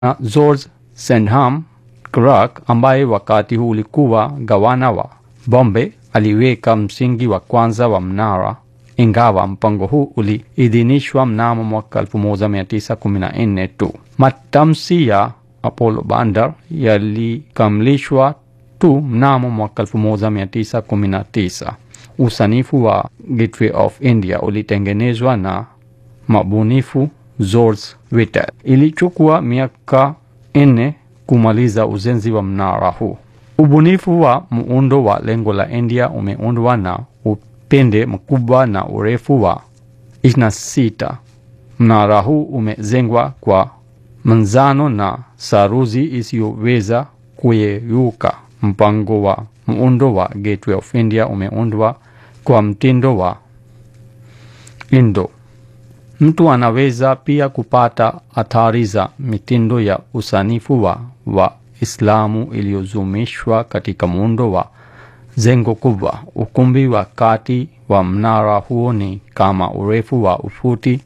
na George Sandham Clark ambaye wakati huu ulikuwa gavana wa Bombay aliweka msingi wa kwanza wa mnara, ingawa mpango huu uliidhinishwa mnamo mwaka 1914 tu. Matamshi ya Apollo Bandar yalikamilishwa tu mnamo mwaka 1919. Usanifu wa Gateway of India ulitengenezwa na mabunifu George Whitel. Ilichukua miaka nne kumaliza ujenzi wa mnara huu. Ubunifu wa muundo wa lengo la India umeundwa na upinde mkubwa na urefu wa 26. Mnara huu umejengwa kwa manzano na saruji isiyoweza kuyeyuka. Mpango wa muundo wa Gateway of India umeundwa kwa mtindo wa Indo. Mtu anaweza pia kupata athari za mitindo ya usanifu wa Waislamu iliyozumishwa katika muundo wa jengo kubwa. Ukumbi wa kati wa mnara huo ni kama urefu wa ufuti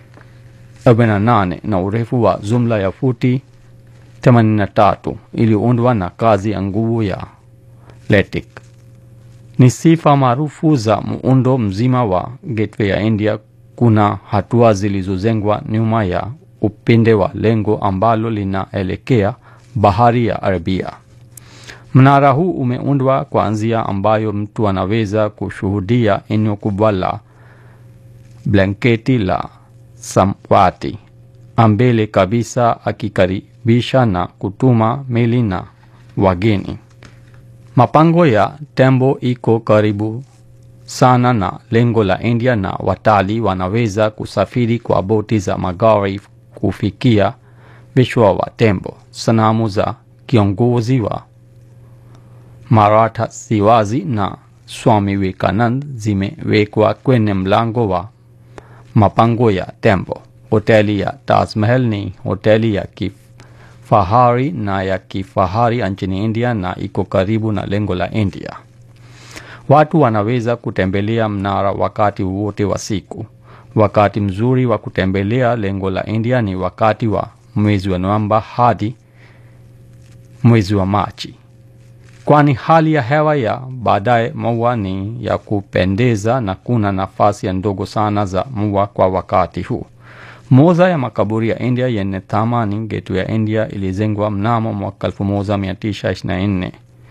48 na urefu wa jumla ya futi 83 iliyoundwa na kazi ya nguvu ya LATIK. Ni sifa maarufu za muundo mzima wa Gateway ya India. Kuna hatua zilizojengwa nyuma ya upinde wa lengo ambalo linaelekea bahari ya Arabia. Mnara huu umeundwa kwa njia ambayo mtu anaweza kushuhudia eneo kubwa la blanketi la samawati ambele kabisa, akikaribisha na kutuma meli na wageni. Mapango ya tembo iko karibu sana na lengo la India na watalii wanaweza kusafiri kwa boti za magari kufikia vichwa wa tembo. Sanamu za kiongozi wa Maratha Shivaji na Swami Vivekanand zimewekwa kwenye mlango wa mapango ya tembo. Hoteli ya Taj Mahal ni hoteli ya kifahari na ya kifahari nchini India na iko karibu na lengo la India. Watu wanaweza kutembelea mnara wakati wote wa siku. Wakati mzuri wa kutembelea lengo la India ni wakati wa mwezi wa Novemba hadi mwezi wa Machi, kwani hali ya hewa ya baadaye mvua ni ya kupendeza na kuna nafasi ya ndogo sana za mvua kwa wakati huu. Moja ya makaburi ya India yenye thamani, Gateway ya India, ilijengwa mnamo mwaka 1924.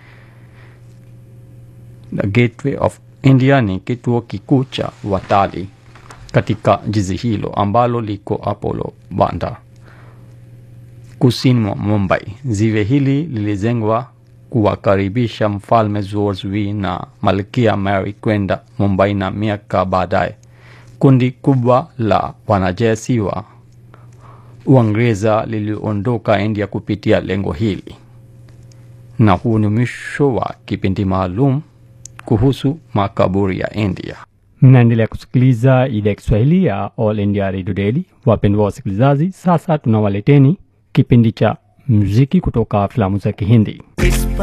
The Gateway of India ni kituo kikuu cha watalii katika jiji hilo ambalo liko Apollo Bandar kusini mwa Mumbai. Ziwe hili lilijengwa kuwakaribisha mfalme George V na malkia Mary kwenda Mumbai, na miaka baadaye kundi kubwa la wanajeshi wa Uingereza liliondoka India kupitia lengo hili. Na huu ni mwisho wa kipindi maalum kuhusu makaburi ya India. Mnaendelea kusikiliza idhaa ya Kiswahili ya All India Radio Daily. Wapendwa wasikilizaji, sasa tunawaleteni kipindi cha muziki kutoka filamu za Kihindi.